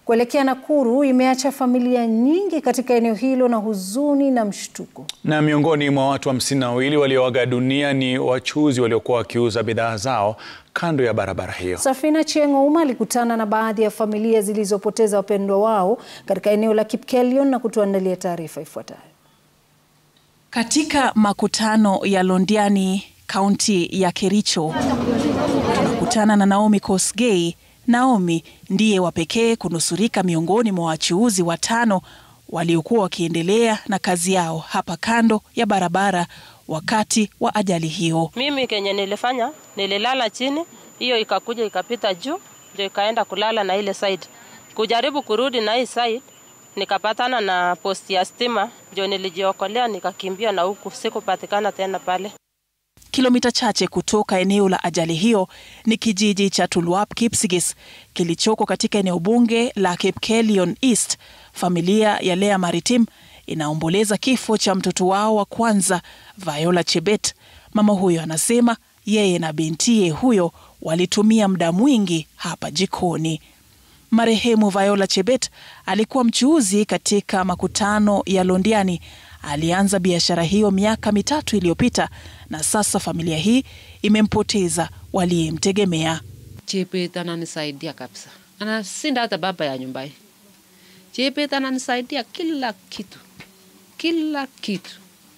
kuelekea Nakuru imeacha familia nyingi katika eneo hilo na huzuni na mshtuko. Na miongoni mwa watu hamsini na wawili walioaga dunia ni wachuuzi waliokuwa wakiuza bidhaa zao kando ya barabara hiyo. Safina Achieng' Ouma alikutana na baadhi ya familia zilizopoteza wapendwa wao katika eneo la Kipkelion na kutuandalia taarifa ifuatayo. Katika makutano ya Londiani, kaunti ya Kericho, tunakutana na Naomi Kosgei. Naomi ndiye wa pekee kunusurika miongoni mwa wachuuzi watano waliokuwa wakiendelea na kazi yao hapa kando ya barabara wakati wa ajali hiyo. Mimi kenye nilifanya nililala chini, hiyo ikakuja ikapita juu, ndio ikaenda kulala na ile side. Kujaribu kurudi na hii side, nikapatana na posti ya stima, ndio nilijiokolea nikakimbia na huku, sikupatikana tena pale. Kilomita chache kutoka eneo la ajali hiyo ni kijiji cha Tulwap Kipsigis kilichoko katika eneo bunge la Kipkelion East. Familia ya Lea Maritim inaomboleza kifo cha mtoto wao wa kwanza Viola Chebet. Mama huyo anasema yeye na bintiye huyo walitumia muda mwingi hapa jikoni. Marehemu Viola Chebet alikuwa mchuuzi katika makutano ya Londiani. Alianza biashara hiyo miaka mitatu iliyopita na sasa familia hii imempoteza waliyemtegemea. Chebet ananisaidia kabisa, anasinda hata baba ya nyumbani. Chebet ananisaidia kila kitu, kila kitu.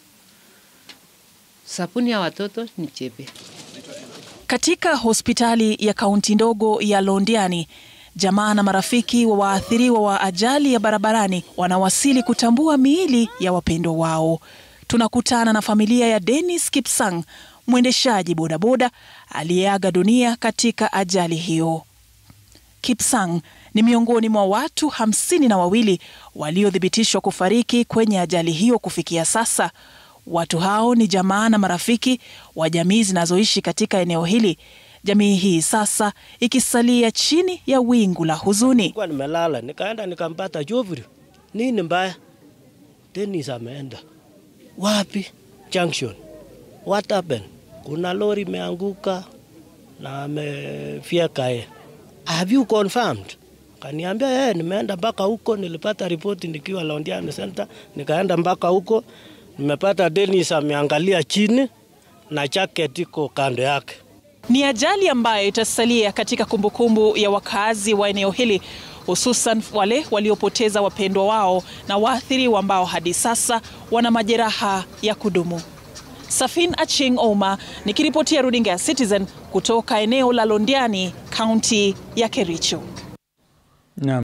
Sabuni ya watoto ni Chebet. Katika hospitali ya kaunti ndogo ya Londiani, jamaa na marafiki wa waathiriwa wa ajali ya barabarani wanawasili kutambua miili ya wapendwa wao. Tunakutana na familia ya Dennis Kipsang, mwendeshaji bodaboda aliyeaga dunia katika ajali hiyo. Kipsang ni miongoni mwa watu hamsini na wawili waliothibitishwa kufariki kwenye ajali hiyo kufikia sasa. Watu hao ni jamaa na marafiki wa jamii zinazoishi katika eneo hili. Jamii hii sasa ikisalia chini ya wingu la huzuni. Kwa nimelala nikaenda nikampata Jovri, nini mbaya? Dennis ameenda wapi? Junction. What happened? Kuna lori imeanguka na amefyeka yeye. Have you confirmed? Kaniambia yeye, nimeenda mpaka huko, nilipata ripoti nikiwa Londiani Center, nikaenda mpaka huko, nimepata Dennis ameangalia chini na jacket iko kando yake. Ni ajali ambayo itasalia katika kumbukumbu ya wakazi wa eneo hili, hususan wale waliopoteza wapendwa wao na waathiriwa ambao hadi sasa wana majeraha ya kudumu. Safin Achieng' Ouma nikiripotia runinga ya Citizen kutoka eneo la Londiani, kaunti ya Kericho.